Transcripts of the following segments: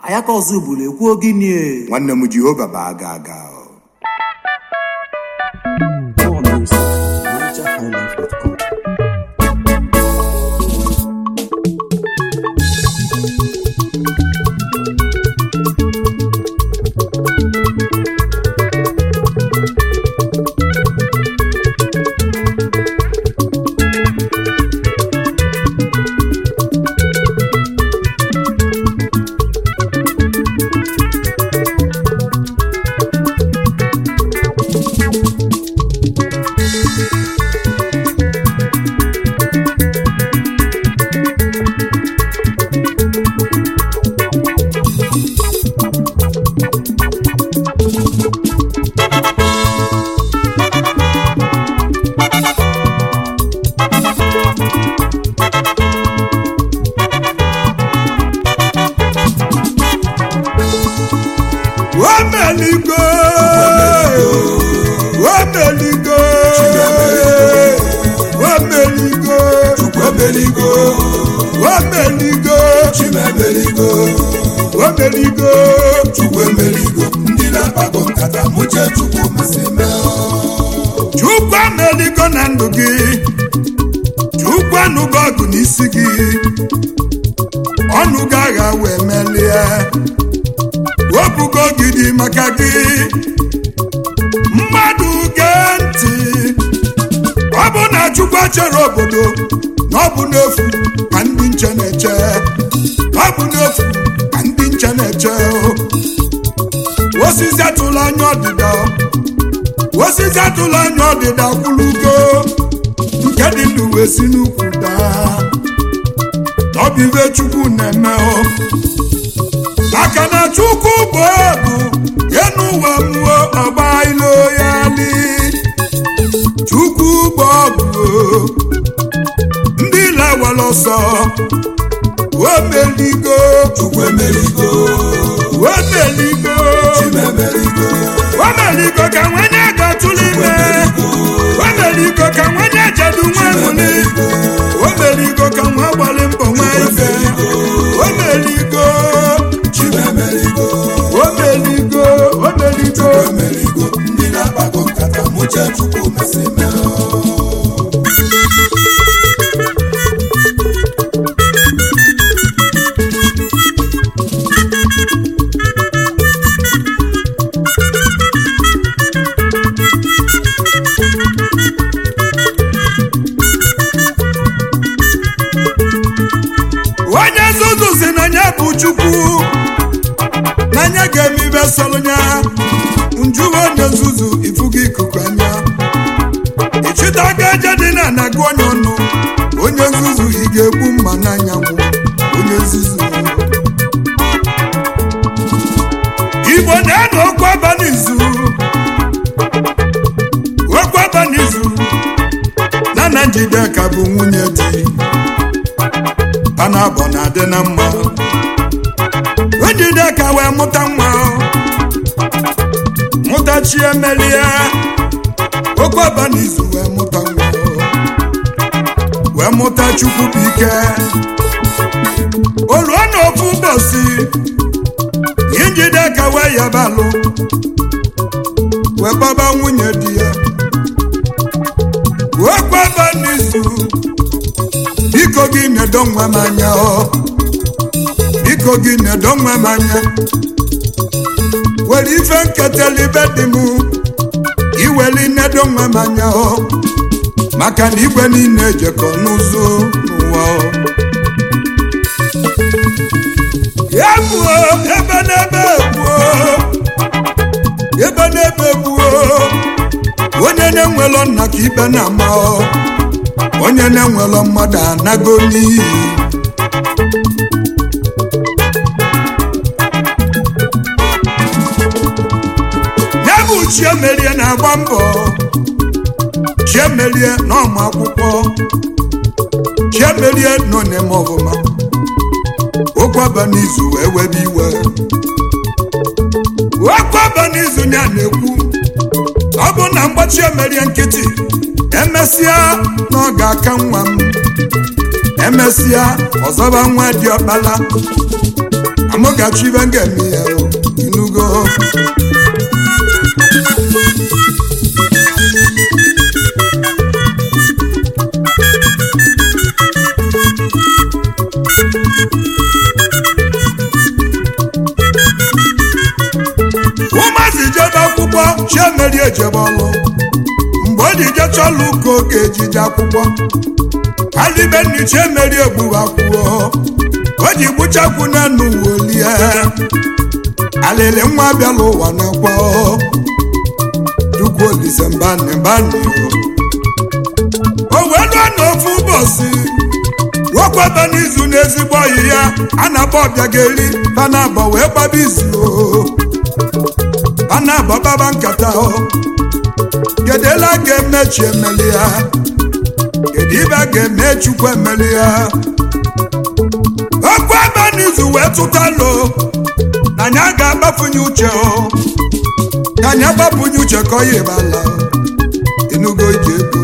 ayaka ọzọ ugboro ekwuo gịnị nwanne m jehova bụ aga aga More music at NigerHighlife.com. Wameligo, wameligo, wameligo, Chukwemeligo, wameligo, Chimemeligo, wameligo. Chukwemeligo, ndị na-akpago nkata mụche Chukwu masị mee Chukwu ameligo na ndụ gị, Chukwu anụgo ọgụ n'isi gị, ọnụ gị agha wee melie, wepụgo ogidi maka gị, mmadụ gee ntị, ọ bụ na Chukwu chere obodo na ọ bụ n'efu ka ndị nche na-eche, ọ bụ n'efu ka ndị nche na-eche, osisi atụla anya ọdịda osisi atụla anya ọdịda kwulugo nke dị ndụ wee si n'ukwu daa ọ bụ ibe chukwu na-eme o maka na chukwu bụ ọgụ enu ụwa mmụọ ọgba ilo ya li chukwu bụ ọgụ o. ndị lawara ọsọ wemeligo Chukwemeligo, wemeligo Chimemeligo, wemeligo ka nwanye ga-atụrụ ime wemeligo ka nwanye jedu nwa mụli wemeligo ka nwa gbalị mbọ nwa ife wemeligo Chimemeligo, wemeligo wemeligo Chukwemeligo, ndị na-akpago nkata mụche Chukwu masị mee onye nzuzu si na ya bụ chukwu n'anya ga-eme ibe sọrọ ya njuwe onye nzuzu ifugo ikuku anya ịchịtago aja dị na anagụ onye ọnụ onye nzuzu ị ga-egbu mma n'anyanwụ onye nzuzu igbo na-anọ okwu abalị izu okwu abalị izu na na njideka bụ nwunye di a na-abọ na-adị na mma njideka wee mụta nwa mụta chi emelie okwu abalị izu wee mụta nwa wee mụta chukwu bụ ike o ruo n'ofu ụbọchị njideka wee yabalụ wee gbaba nwunye di ya okwu abalị izu biko gị nedo nwa m anya ọ biko gị nedo nwa m anya were ife nketela ibe dị m iweli nedo nwa m anya ọ maka na igwe niile ejekọ n'ụzọ n'ụwa ọ ya gbuo ebe n'ebe gbuo ebe n'ebe gbuo onye na-enwelọ nna ka ibe na-ama ọ onye na-enwelọ mmadụ anago n'iyi ya bụ chiemelie na-agba mbọ chiemelie n'ọmụ akwụkwọ chiemelie nọ n'eme ọfụma okwu abalị izu wee webe iwe okwu abalị izu ya na-ekwu ọ bụ na mgbachi emerie nkịtị emesịa na ọ ga-aka nwa m emesịa ọzọba nwa dị ọkpala mụ ga-achọ ibe m ga-eme ya o, inugo ụmụazị jebe akwụkwọ chiemeri ejebe ọlụ mgbe o ji jecha ọlụ ka ọ ga-ejije akwụkwọ alibenni chiemeri egbuwe akwụkwọ o ji gbuchakwu n'enu wolie alịlị nwa bịala ụwa n'ekwe chukwu olise mbani mbani o wee lụọ n'ofu ụbọchị nwoke ebe n'izu n'ezigbo ọyị ya a na-akpọ ọbịa ga-eri panabọ wee gbaba izu o panabọ gbaba nkata o kedela ga-emechi emeli ya kedu ibe a ga-eme chukwu emeli ya okwu ebe n'izu wee tụtalụ na anyị a ga-agbafunye uche o ka anyị agbafunye uche ka ọ ya ebala enugo iji ego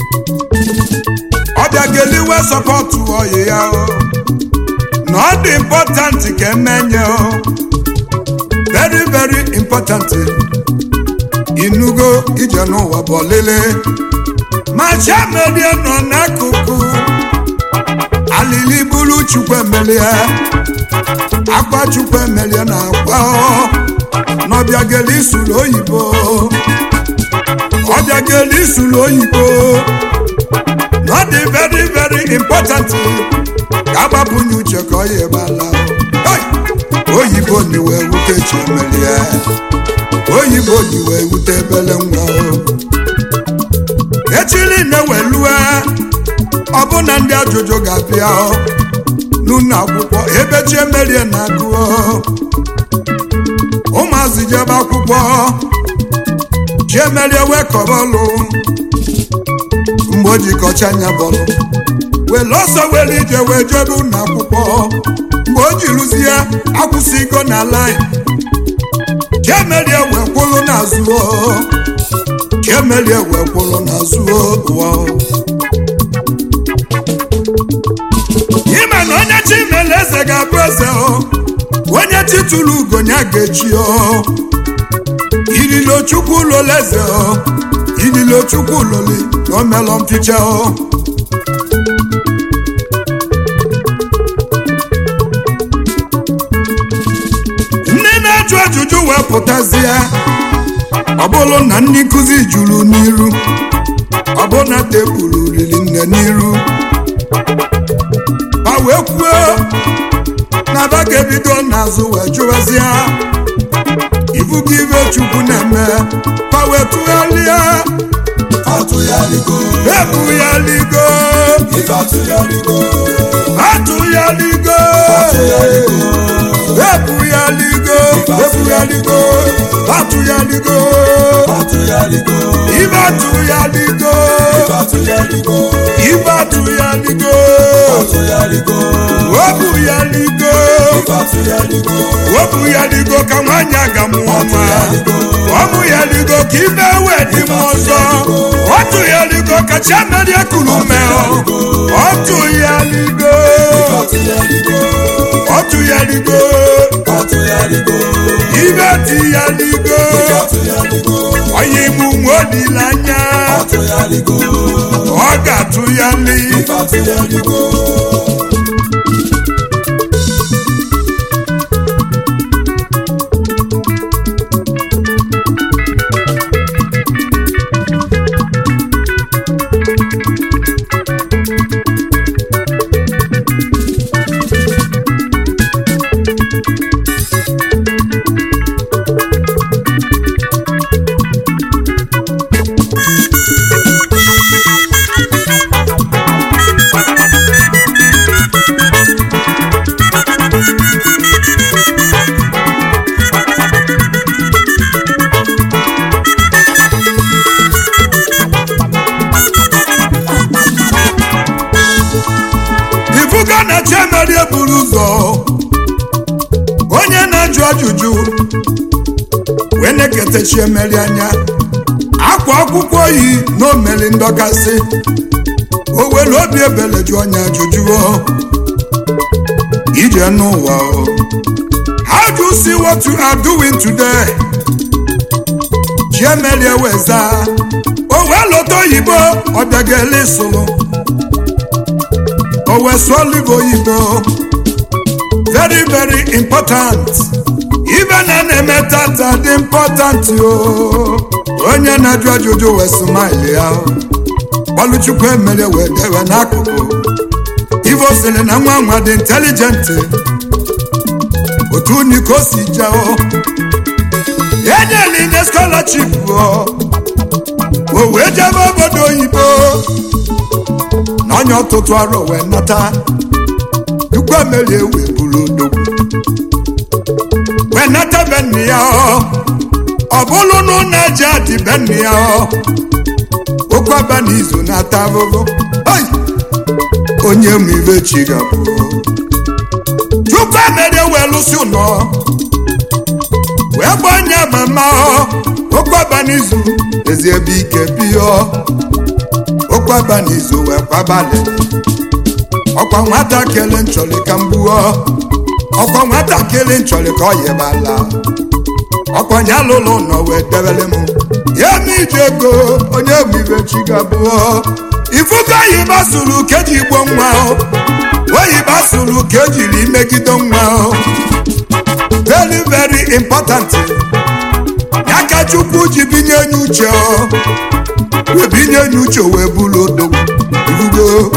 ọbịa ga-eliwe sọpọtụ ọyị ya o na ọ dị important ka emenye o very very important inugo ije n'ụwa bụ ọlịlị ma chiamerie nọ n'akụkụ alili bụrụ chukwu emelie akwa chukwu emelie na akwa n'ọbịa geli isuru oyibo ọbịa geli isuru oyibo na ọ dị very very important ka agbapụnye uche ka ọ ya ebala Hey! oyibo ni wee wute chiemelie oyibo ni wee wute ebele nwa o echili na-ewelue ọbụna ndị ajụjụ ga-abịa n'ụlọ akwụkwọ ebe chiemelie na-agụọ ụmụazị jebe akwụkwọ chiemelie wee kọbọlụ mgbe o jikọcha anya bọlụ were ọsọ were ije wee jebe ụlọ akwụkwọ mgbe o ji rụzie akwụsịgo na lain chiemelie wee kwụlụ n'azụ o. chiemelie wee kwụlụ n'azụ o, ụwa o. ime na onye chimele eze ga-abụ eze o onye titulu ugonya ga-echi o ililo chukwu ụlọla eze o ililo chukwu ụlọli na omelọ mficha o ndị na-ajụ ajụjụ wee pụtazie ọ bụrụ na ndị nkụzi juru n'iru ọ bụ na tebụl riri nne n'iru ma wee kwuo na ba ga-ebido n'azụ wee jụwazie ibugo ibe chukwu na-eme ma wee tụgharịa atụgharigo ebugharịgo ife atụgharigo atụgharịgo ebugharịgo ebugharịgo atụgharịgo atụgharigo ibe atụgharịgo ife atụgharigo ibe atụgharịgo atụgharigo obugharịgo ife atụgharigo obugharịgo ka nwaanyị aga mụọ nwa ọbụgharigo ka ibe wee dị m ọzọ ọtụgharigo ka chiamerie kuru meọ ọtụgharigo atụgharigo ọtụgharigo atụgharigo ibe tịgharigo atụgharigo onye ime nwe olileanya atụgharigo ọ ga-atụghali ife atụgharigo ifuga na chiamerie buru ụzọ onye na-ajụ ajụjụ wee na-ekete chiemeri anya akwa akwụkwọ yi na omeli ndọkasị o were obi ebele jụ onye ajụjụ o ije n'ụwa o how do you see what you are doing today chiemelie weza o wee lọta oyibo ọbịageli sụlụ o wee sụọ olive oyibo very very important ibe na na-eme tata dị important o onye na-ajụ ajụjụ wee smile ya gbalụchukwu emere wee dewe n'akụkụ ivo sịrị na nwa nwa dị intelijent otu uni ka o si jeo enyela inye scholarship o o wee jebe obodo oyibo na onye ọtụtụ arọ wee nata chukwu emerie wee bụrụ odogwu wee nata be nne ya ọ ọ bụrụ na ụlọ eji adị be nne ya ọ okwu aba n'izu na-ata ahụhụ Ai! onye ma ibe chi ga-abụ chukwu emerie wee lụsị ụlọ wee gbanye mama ọ okwu aba n'izu ezi ebe ike biọ okwu aba n'izu wee kwabalị ọkwa nwatakịrị nchọrị ka m gbuo ọkwa nwatakịrị nchọrị ka ọ yibala ọkwa onye alụlụ nọ wee debere m ya na iji ego onye bụ ibe chi ga-abụọ ifugo oyibo sụrụ ka eji gbuo nwa o oyibo sụrụ ka ejiri megide nwa o very very important ya ka chukwu ji binye enye uche o wee binye enye uche wee bụrụ odogwu ifugo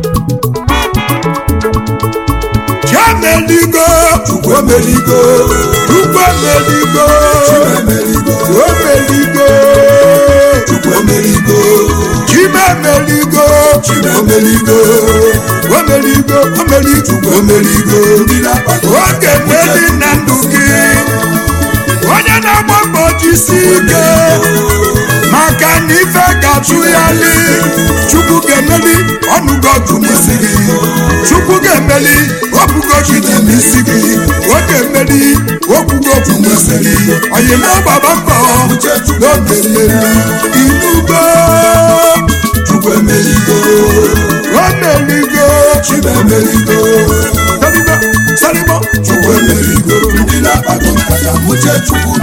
chiemeligo chukwu emeligo chukwu emeligo emeligo omeligo chukwu emeligo chimemeligo emeligo omeligo omeligo emeligo ndị na-akpata oge nwedi na ndụ gị onye na-agba mbọ jisi ike maka na ife ga-atụ ya li chukwu ga-emeli ọnụgo ọgụ n'isi gị chukwu ga-emeli obugo gị dị n'isi gị ọ ga-emeli okwugo okwu n'isi gị oyima gbaba mbọ n'oge mmeri inugo chukwu emeligo omeligo chibu emeligo salibo salibo chukwu emeligo ndị na-akpata nkata uche chukwu